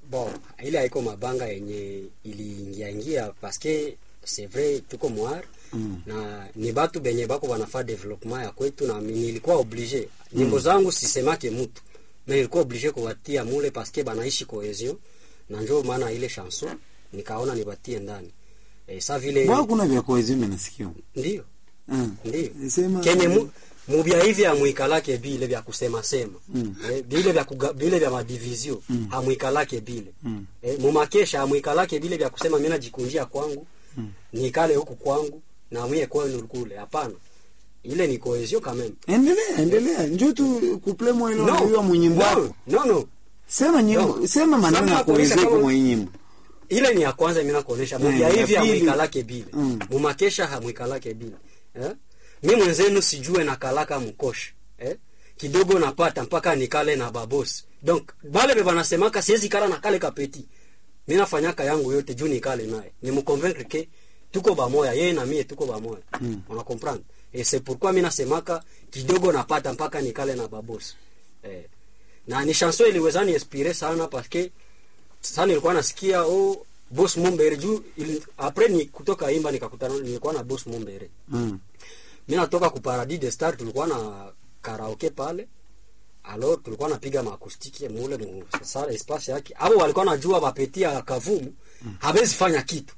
bon ile haiko mabanga yenye iliingiaingia paske c'est vrai tuko mwar mm. na ni batu benye bako banafaa development ya kwetu na mi- nilikuwa oblige nyimbo zangu sisemake mutu me nilikuwa oblige kuwatia mule paske banaishi cohesion na njo maana ile chanson nikaona nibatie ndani e, sa vile Mbona kuna vya cohesion nasikia? ndio Mm. ndio Sema kenye mu, mubya hivi amwikalake bile vya kusema sema Mm. eh, bile vya kuga, bile vya madivizio Mm. amwikalake bile Mm. eh, mumakesha amwikalake bile vya kusema mimi najikunjia kwangu Mm. nikale huku kwangu na mwie kwenu kule hapana ile ni cohesion quand même Endelea, endelea. Njoo tu kuple mwele no unajua mwenyimbo no wako. no no Sema nyimbo, No. sema maneno Sasa ya cohesion kama- kwa mwenyimbo. ile ni ya kwanza mimi nakuonesha Eh, mubya ya hivi pili. amwikalake bile Mm. mumakesha hamwikalake bile eh? mi mwenzenu sijue nakalaka mkosha eh? kidogo napata mpaka nikale na babosi donc bale be banasemaka siwezi kala na kale kapeti mi nafanyaka yangu yote juu nikale naye nimkonvaincre ke tuko bamoya yeye na mie tuko bamoya Mm. una comprendre et c'est pourquoi mi nasemaka kidogo napata mpaka nikale na babosi eh. na ni chanson iliweza ni inspire sana parce que sasa nilikuwa nasikia oh boss Mumbere juu ili, après ni kutoka imba nikakutana nilikuwa na boss Mumbere Mm. mimi natoka ku Paradis de Star tulikuwa na karaoke pale alors tulikuwa napiga maakustiki mule mu sala espace yake abo walikuwa najua bapetia kavumu habezi fanya kitu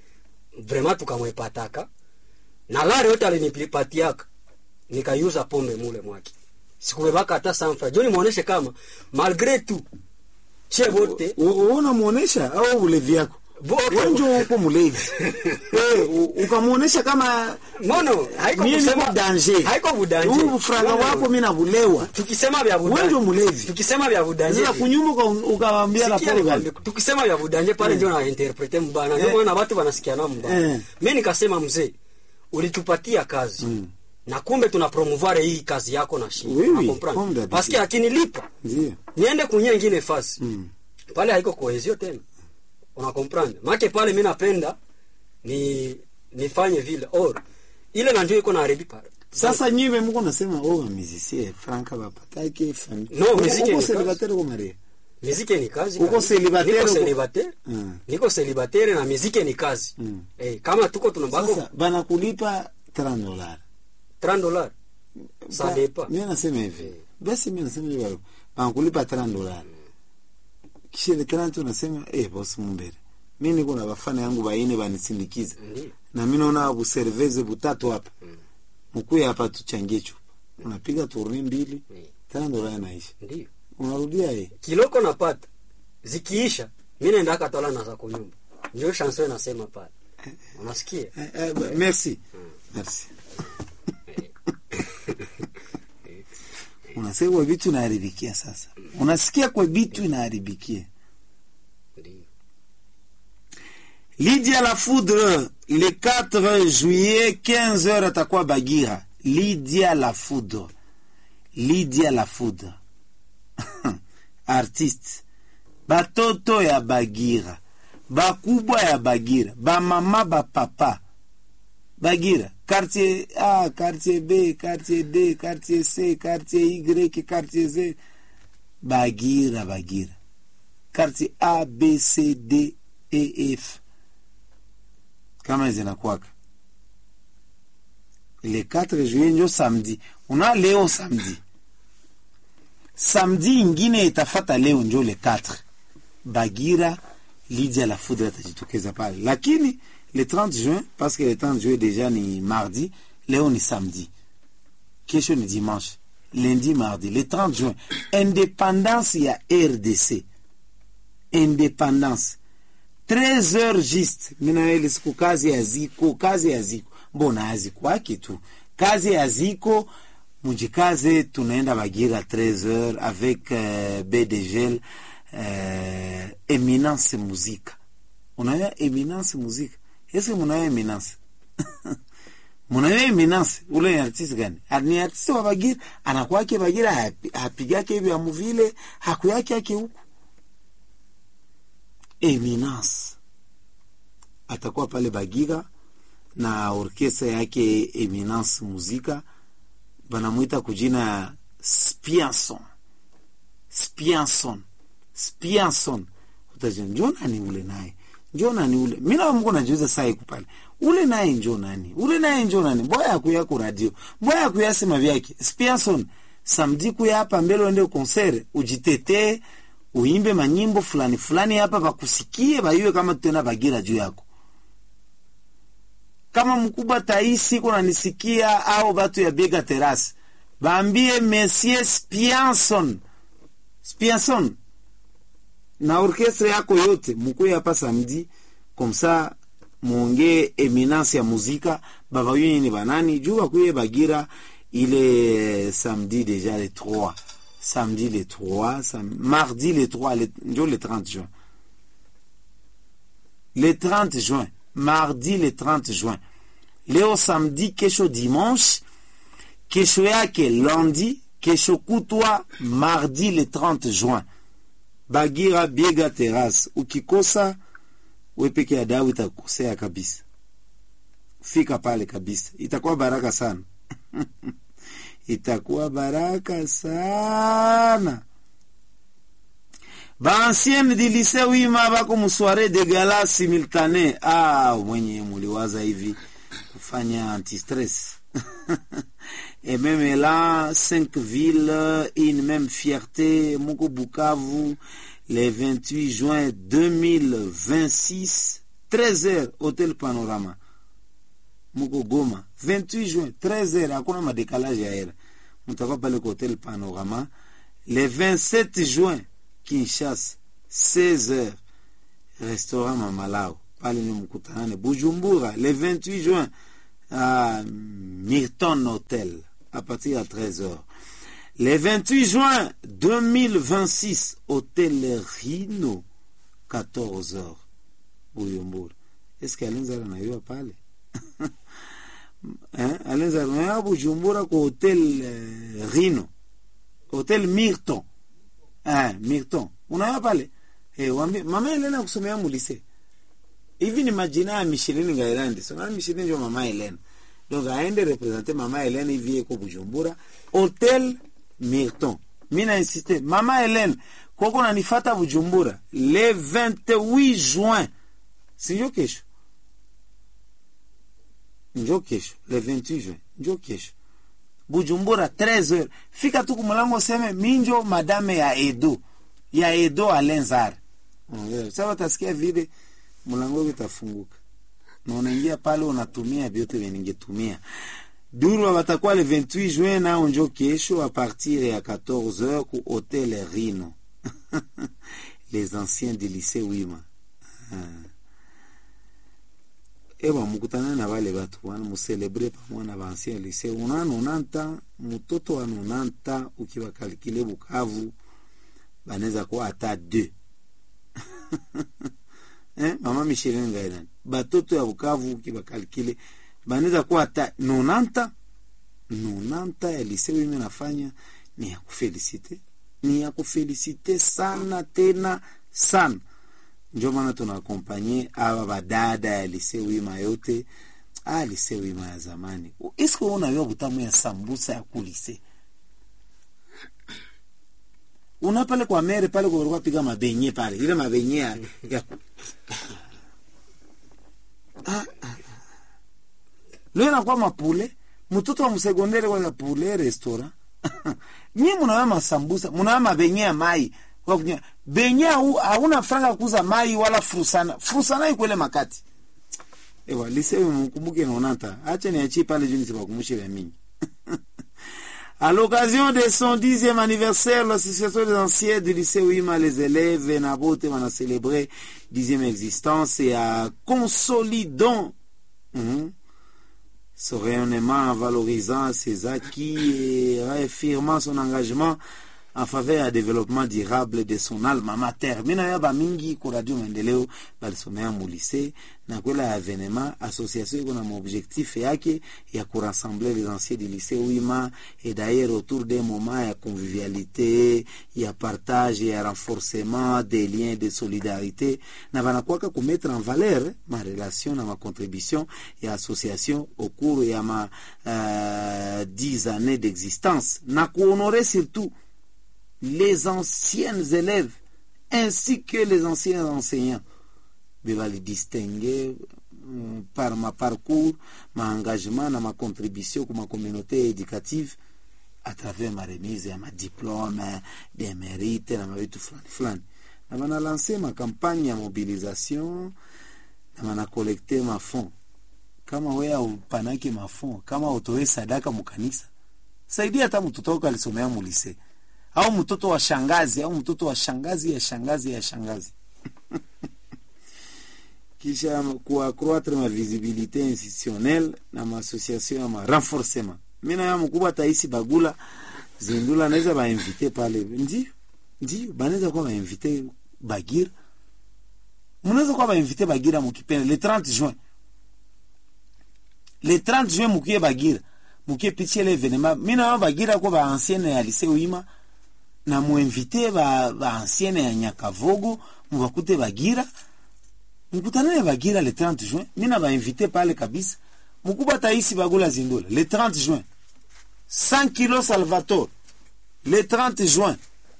vraiment tukamwepataka na lare yote alinipatiaka nikaiuza pombe mule mwake sikubebaka hata sanfra joni muoneshe kama malgré tout che bote U- u- Unamuonesha au ulevi yako? Bote. Wewe njoo uko mlevi. Eh, u- ukamuonesha kama nono haiko mimi niko kusema danger. haiko budanje Huu franga No, no, no. wako mimi nabulewa. tukisema vya Wewe budanje ndio mlevi. tukisema vya budanje Sasa kunyuma uka- ukawaambia Sikia raporo gani? nikwambie, tukisema vya budanje pale ndio na interprete mbana ndio Eh. maana watu wanasikiana mbaya Eh. mimi nikasema mzee ulitupatia kazi Mm. na kumbe tuna promouvoir hii kazi yako na shii Oui, oui, comprendre comme d'habitude. parce que akinilipa Ndio. niende kunye ingine fasi Mm. pale haiko cohesion tena una comprendre make pale mimi napenda ni nifanye vile or ile na ndio iko na haribi pale Sasa nyiwe mko nasema oh musicien franka bapatake famille. No, muziki ni uko kazi. célibataire uko marié. miziki ni kazi Uko kabisa. celibatere, niko uko- celibatere Mm. niko celibatere na miziki ni kazi Mm. eh, kama tuko tunabako Sasa banakulipa 30 dollars. 30 dollars ça Ba- dépend Mimi nasema hivi. Basi mimi nasema hivi. Banakulipa 30 dollars. Kisha ile 30 unasema eh boss Mumbere. Mimi niko na bafana yangu baine banisindikiza. ndio Na mimi naona buserveze butatu hapa. Mm. Mkuye hapa tuchangie chupa. Unapiga tourne mbili, Eh, 30 dollars inaisha. ndio Unarudia eh. kiloko napata zikiisha mimi naenda katola na za kunyumba ndio chanson inasema pale unasikia Eh, eh, ba- merci. Merci. Unasikia kwa vitu inaharibikia sasa. Unasikia kwa vitu inaharibikia. ndio Lydia la Foudre, le 4 juillet, 15h atakuwa Bagira. Lydia la Foudre. Lydia la Foudre. Artiste. Batoto ya Bagira. Bakubwa ya Bagira. Bamama bapapa. Bagira. Quartier A, quartier B, quartier D, quartier C, quartier Y, quartier Z. Bagira, Bagira. Quartier A, B, C, D, E, F kama zinakwaka le 4 juillet njo samedi una leo samedi samedi ingine itafata leo njo le 4 bagira lidia la foudre atajitokeza pale lakini le 30 juin parce que le 30 juin déjà ni mardi leo ni samedi kesho ni dimanche lundi mardi le 30 juin indépendance ya rdc indépendance 13 heures juste mina ile siku kazi ya ziko kazi ya ziko mbona hazikwake tu kazi ya ziko mujikaze tunaenda bagira 13 heures avec euh, bdgl euh, eminence muzika unayo eminence muzika eske munayo eminence munayo eminence ule ni artiste gani Ah, ni artiste wa bagira anakwake bagira hapi- hapigake vya muvile hakuyake yake huku eminence atakuwa pale bagira na orkestra yake eminence muzika banamwita kujina spianson spianson spianson utaje njo nani ule naye njo nani ule mi nawe mko najiuza saa iku pale ule naye njo nani ule naye njo nani mboya akuya ku radio mboya akuya sema vyake spianson samedi kuya hapa mbele uende konsere ujitetee uimbe manyimbo fulani fulani hapa bakusikie bayue kama tutenda bagira juu yako kama mkubwa taisi kunanisikia au batu ya biega terasi baambie monsieur spianson spianson na orkestre yako yote mukuye hapa samedi komsa muongee eminence ya muzika babayue ni banani juu bakuye bagira ile samedi déjà le 3 samedi le 3 sam mardi le 3 le, njo le 30 juin le 30 juin mardi le 30 juin leo samedi kesho dimanche kesho yake lundi kesho kutwa mardi le 30 juin bagira biega terrace ukikosa we peke ya dawa itakukosea kabisa fika pale kabisa itakuwa baraka sana itakuwa baraka sana baancienne du lycée wima bako musware de gala simultane ah, mwenye muliwaza hivi kufanya antistress et même là cinq villes une même fierté moko bukavu le 28 juin 2026 13h hôtel panorama moko goma 28 juin 13h hakuna madécalage ya hera mutakuwa pale kwa hotel panorama le 27 juin kinshasa 16h restaurant mamalao pale ni mkutanane bujumbura le 28 juin à Milton Hotel à partir à 13h. Le 28 juin 2026, Hôtel Rhino, 14h. Bujumbura. Est-ce qu'Alenzara anayua pale? hein? Alenzara anayua Bujumbura kwa Hôtel uh, Rhino. Hôtel Milton. Hein, Milton. Unayua pale? Eh, wambi, mama Elena kusomea mulise hivi ni majina ya Michelin Ngairandi. So na Michelin ndio mama Helena. Donc aende representer mama Helena hivi iko Bujumbura, Hotel Milton. Mimi na insiste, mama Helena koko nanifata Bujumbura le 28 juin. Sio kesho. Njo kesho, le 28 juin. Njo kesho. Bujumbura 13h. Fika tu kumulango seme minjo madame ya Edo. Ya Edo Alenzar. Sasa utasikia vile mlango utafunguka na unaingia pale unatumia vyote vya ningetumia duru watakuwa le 28 juin nao njo kesho a partir ya 14h ku hotel Rino les anciens du lycée Wima ewa mukutana na wale watu wana muselebre pamoja na ancien lycée una nonanta mtoto wa nonanta ukiwakalikile Bukavu banaweza kuwa hata 2 eh, mama Micheline Ngairan batoto ya Bukavu kibakalkile banaweza kuwa hata nonanta nonanta ya lise mimi nafanya ni ya kufelisite ni ya kufelisite sana tena sana ndio maana tunakompanye aba badada ya lise wima yote ah lise wima ya zamani isko unajua butamu ya sambusa ya kulise una pale kwa mere pale kwa walikuwa piga mabenye pale ile mabenye ya, ya ah, ah. leo inakuwa mapule mtoto wa msegondere kwa pule restaurant nyie munawe masambusa munawe mabenye ya mai kwa kunya benye hauna franga kuuza mai wala frusana frusana ikwele makati ewa lisewe mkumbuke naonanta acha niachie pale juu nisibakumbushe vya mingi À l'occasion de son dixième anniversaire, l'association des anciens du lycée Ouima, les élèves, Nabote, on a célébré dixième existence et à consolidant mm, son rayonnement en valorisant ses acquis et réaffirmant son engagement en faveur ya développement durable de son alma mater. Mina ya ba mingi ku radio maendeleo balisomea mu lycée na kwela evenema association iko na maobjectif yake ya kurassembler les anciens du lycée Wima et d'ailleurs autour d'un moment ya convivialité ya partage ya renforcement des liens de solidarité na banakwaka kumettre en valeur ma relation na ma contribution ya association au cours ya ma euh, 10 années d'existence na kuhonorer surtout les anciennes élèves ainsi que les anciens enseignants bevalidistingue mm, par ma parcours ma engagement na ma contribution ku ma communauté éducative à travers ma remise ya madiplome des mérites na mavitu fulani fulani na banalanse makampagne ya mobilisation na banakolekte mafond kama we aupanake mafond kama utoe sadaka mukanisa saidia hata mtoto wako alisomea mulise au mtoto wa shangazi au mtoto wa shangazi ya shangazi ya shangazi kisha kuaccroître ma visibilité institutionnelle na maassociation ya ma renforcement mina ya mkubwa taisi bagula zindula anaweza bainvite pale ndio ndio banaweza kuwa bainvite bagira mnaweza kuwa bainvite bagira mukipenda le 30 juin le 30 juin mukie bagira mukie pitie le événement mina ya bagira ko ba ancienne ya lycée uima na muinvite ba, ba ancienne ya nyakavogo mubakute bagira mkutanane bagira le 30 juin mina bainvite pale kabisa mkubwa taisi bagula zindula le 30 juin 100 kilos salvatore le 30 juin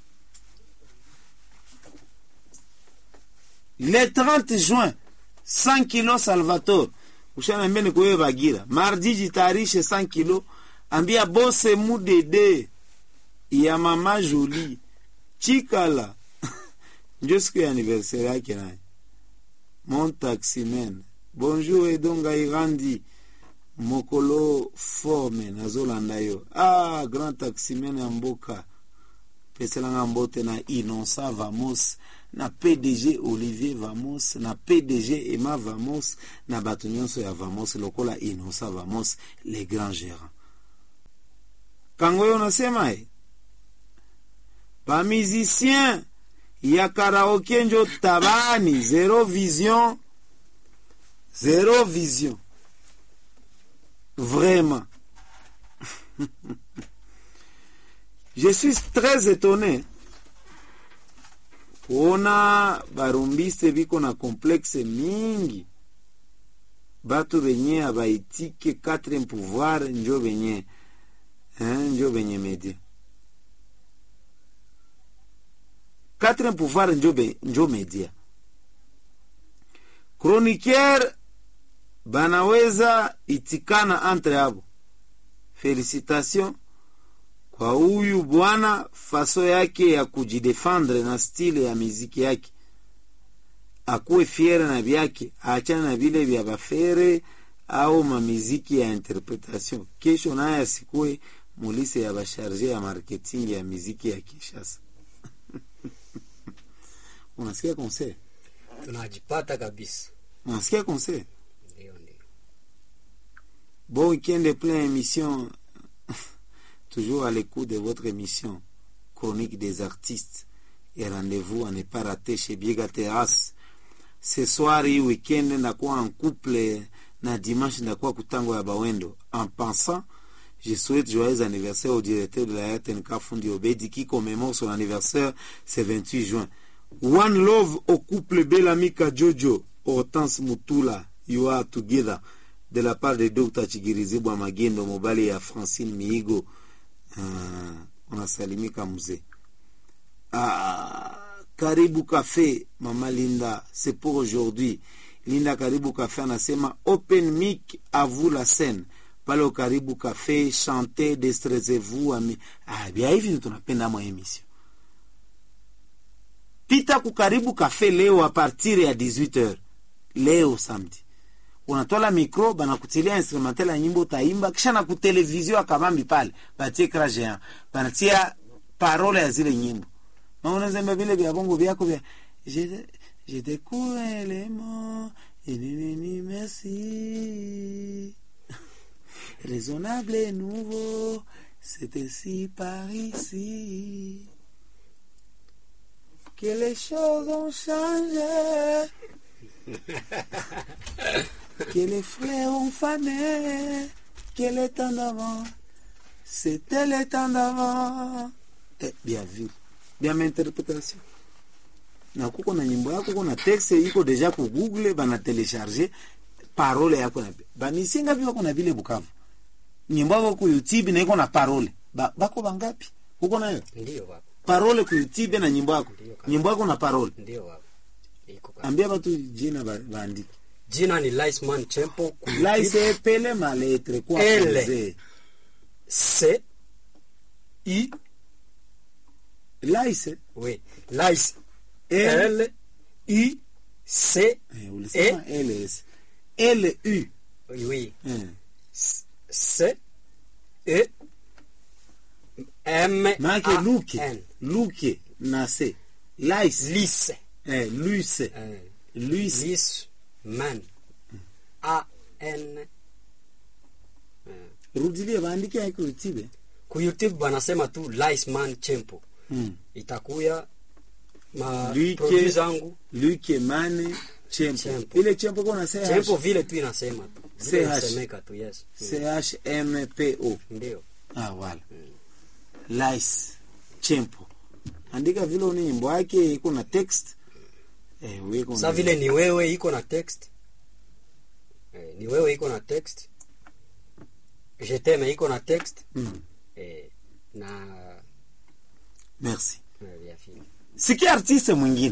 le 30 juin 100 kilos salvatore ushanambia ni kuwewe bagira mardi jitayarishe 100 kilo ambia bose mudede ya mama joli chikala njo siku ya anniversaire yake naye mon taximen bonjour edonga irandi mokolo forme nazolanda yo ah grand taximen ya mboka peselanga mbote na innocent vamos na pdg olivier vamos na pdg emma vamos na bato nyonso ya vamos lokola innocent vamos le grand gérant kango oyo nasema e bamusicien ya karaoke njo tabani zero vision zero vision vraiment je suis très étonné kuona barumbiste biko na complexe mingi batu benye abaitike quatrième pouvoir njo benye hein, njo benye media quatrième pouvoir njo, be, njo media chroniqueur banaweza itikana entre abo felicitation kwa huyu bwana faso yake ya kujidefendre na stile ya miziki yake akuwe fiere na vyake aachane na vile vya bafere au mamiziki ya interpretation kesho naye asikuwe mulise ya basharge ya marketing ya miziki ya kishasa unasikia conseil tunajipata kabisa unasikia conseil ndio ndio Bon week-end plein émission. Toujours à l'écoute de votre émission Chronique des artistes. Et rendez-vous à ne pas rater chez Biega Terrace. Ce soir, hii weekend ndakuwa en couple na dimanche ndakuwa kutango ya Bawendo. En pensant, je souhaite joyeux anniversaire au directeur de la RTNK Fundi Obedi qui commémore son anniversaire ce 28 juin. One love au couple Belamika Jojo, Hortense Mutula, you are together de la part de Dr. Chigirizibwa Magendo mobali ya Francine Miigo. Uh, unasalimika mzee. Ah, karibu Café, Mama Linda, c'est pour aujourd'hui. Linda Karibu Café anasema open mic à vous la scène. Pale au Karibu Café, chantez, destressez-vous. Ami... Ah, bia hivi ndio tunapenda mwa emission. Pita ku Karibu Café leo a partir ya 18h. Leo samedi unatola mikro banakutilia instrumental ya nyimbo utaimba kisha na kutelevizio akabambi pale batie ekra géant banatia parole ya zile nyimbo ma unazemba vile vya bongo vyako vya je je découvre les mots et nini merci raisonnable et nouveau c'est ainsi par ici que les choses ont changé que les fleurs ont fané, que le temps d'avant, c'était le temps d'avant. Eh, bien vu, bien interpretation. na kuko na nyimbo yako kuna text iko deja ku google bana telecharge parole yako na bamisinga vile wako na vile bukavu nyimbo yako ku youtube na iko na parole ba, bako bangapi huko nayo ndio baba parole ku youtube na nyimbo yako Ndiyo, kabisa. nyimbo yako na parole ndio baba iko kabisa. ambia batu jina ba- baandike jina ni Liceman Chempo ku laise epele maletre kwa Ele. kuze C I laise oui Lice L L I C eh, ulisema ls l u oui eh. C E M maake A luke N luke na se laise Lice eh, luise eh, luise Lice man A N eh. rudilie baandike aiko youtube ku YouTube banasema tu Liceman Chempo mm. itakuya ma Luike- produit zangu luke mane chempo Chempo. ile chempo kona Chempo vile tu inasema tu vile CH. inasemeka tu yes Mm, chmpo ndio ah, wala lice chempo andika vile une nyimbo yake iko na text eh, weko sa na- vile ni wewe iko na text eh, ni wewe iko na text je t'aime iko na text mm. eh, na merci eh, vya vile. sikia artiste mwingine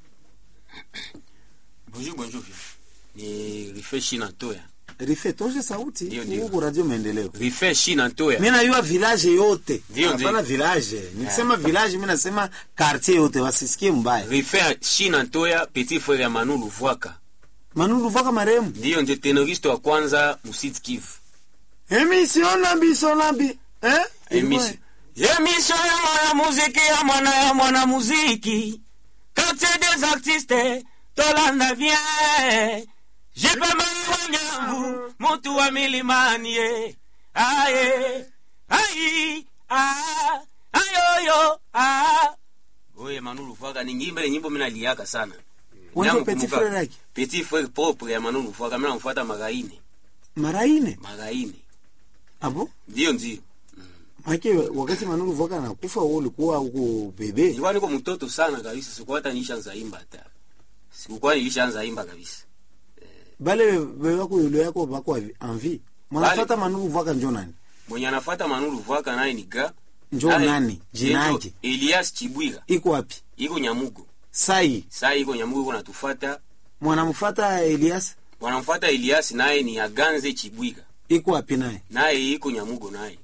Bonjour, bonjour. Ni Rife Shina Ntoya. rife toshe sauti Ndio, ndio. huku radio maendeleo Rife Shina Ntoya. mi najua village yote Ndio, ndio. hapana village nikisema village mi nasema quartier yote wasisikie mbaya Rife Shina Ntoya, petit frère ya Manu Luvwaka. manulu vaka maremu Ndiyo ndio tenoriste wa kwanza Musid Kivu. emission nambi so nambi eh? Emission. Emission ya mwana muziki ya mwana ya mwana muziki. Quartier des artistes, tolanda bien. Jipe mai wanyangu, mutu wa milimani ye. Aye, ai, ah, ayoyo, ah. Oye Manu Luvwaka ni nyimbo ile nyimbo mimi naliaka sana. Wendo Nyamu petit kumbuka. frère yake Petit frère propre ya Manu Luvwaka mimi namfuata Magaine. mara ine Magaine. abo Ndio ndio. make wakati manulu voka anakufa wewe ulikuwa huko bebe Nilikuwa niko mtoto sana kabisa, sikuwa hata nilishaanza imba hata. Sikuwa nilishaanza imba kabisa. bale bebe wako yule yako bako envie mwanafata manulu voka njo nani Mwenye anafuata Manu Luvwaka naye ni ga njo naye- nani jina Ndio yake Elias Chibwira. iko wapi Iko Nyamugo. sai Saa iko Nyamugo iko natufuata. mwanamfata Elias Wanamfuata Elias naye ni Aganze Chibwira. iko wapi naye Naye iko Nyamugo naye.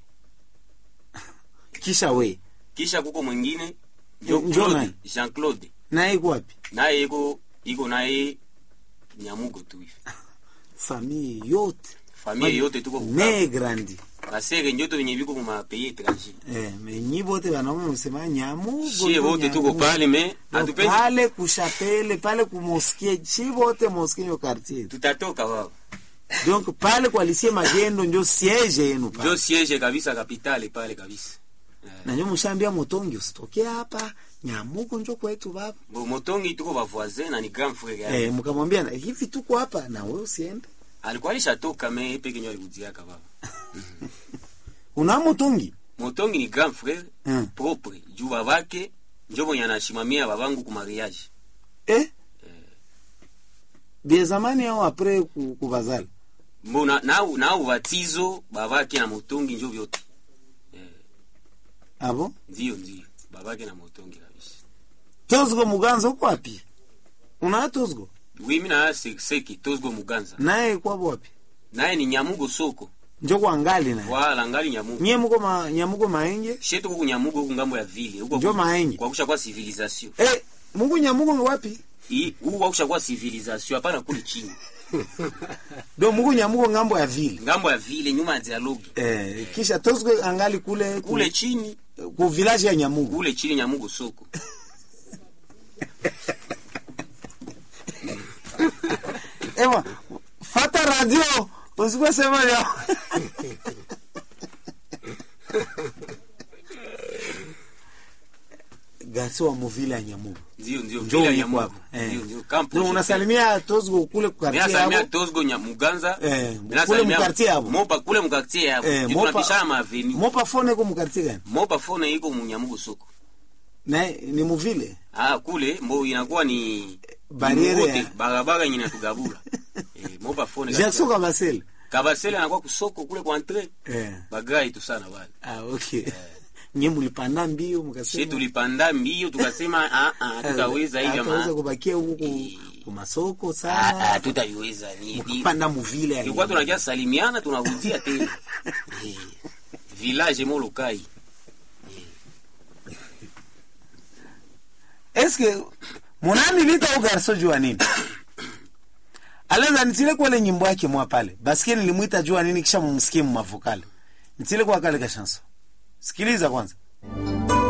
kisha we Kisha kuko mwingine ndio Njo Claude, nani? Jean Claude. naye iko wapi Naye iko iko naye Nyamugo tu hivi. famille yote Familia yote tuko Bukavu. ne grandi Basere njoto wenye biko kuma pays étranger. eh menyi bote wanaume msema nyamugo Shie njo wote tuko nyamugo. pale me No, hatupendi pale kushapele pale kumoskie chi bote moskie yo quartier tutatoka wao. donc pale kwa lisie magendo njo siege yenu Ndio pale siege kabisa kapitale pale kabisa. na njo mshambia motongi usitoke hapa nyamugo njo kwetu baba Bo motongi tuko ba voisin na ni grand frère yake. eh mkamwambia na hivi tuko hapa na wewe usiende Alikuwa alishatoka me peke nyo alikujiaka baba. una motongi Motongi ni grand frère Mm. propre. Juu babake njo mwenye anashimamia babangu ku mariage. eh bia zamani au apres ku- kubazala Mbona na na ubatizo babake na motongi njo vyote. abo Ndio ndio. Babake na motongi kabisa. tozgo muganza uko wapi una tozgo Oui, mimi na seki tozgo muganza. naye kwabo wapi Naye ni Nyamugo soko. njo kwa ngali naye Wala ngali Nyamugo. nyie muko ma, nyamuko maenge Shetu huku Nyamugo huku ngambo ya vile. Huko Njo maenyi. Kwa kusha kwa civilisation. eh muko nyamuko ni wapi Hii huku kwa kusha kwa civilisation hapana kule chini. do muko nyamuko ngambo ya vile Ngambo ya vile nyuma ya dialogue. eh kisha tozgo angali kule ku- Kule chini, ku village ya nyamuko kule chini Nyamugo soko. ewa fata radio usikuwe sema ya gasi wa muvile ya nyamuko Ndio ndio Njoo vile ya uliko Nyamugo. hapa. Eh. Ndio ndio campo. no unasalimia tozgo kule Mimi kukartia nasalimia yabo Tozgo Nyamuganza. Eh, Mimi kule nasalimia mkartie hapo. Mopa kule mkartie hapo. Eh, Ndio Mopa- tunapishana maveni. mopa fone ko mukartie gani Mopa phone iko mu Nyamugo soko. na ni muvile Ah, kule mbo inakuwa ni Barriere ni wote, ya- barabara yenye inatugabula. eh, Mopa phone. Jackson Kabasele Kabasele anakuwa kusoko kule kwa entre. eh Bagai tu sana wale. ah okay nye mulipanda mbio she mkasema tulipanda mbio tukasema ah, ah, tutaweza hivi hataweza ama kubakia huku ku masoko Ah, ah, sana tutaiweza ni- ni- mkapanda muvile ya tulikuwa nini. tunakia salimiana tunarudia tena Eh, village molokai eske munani lita ugarso jua nini aleza nitile kwele nyimbo yake mwa pale basikie nilimwita jua nini kisha mumsikie mumavokale nitile kwa kale ka chanson sikiliza kwanza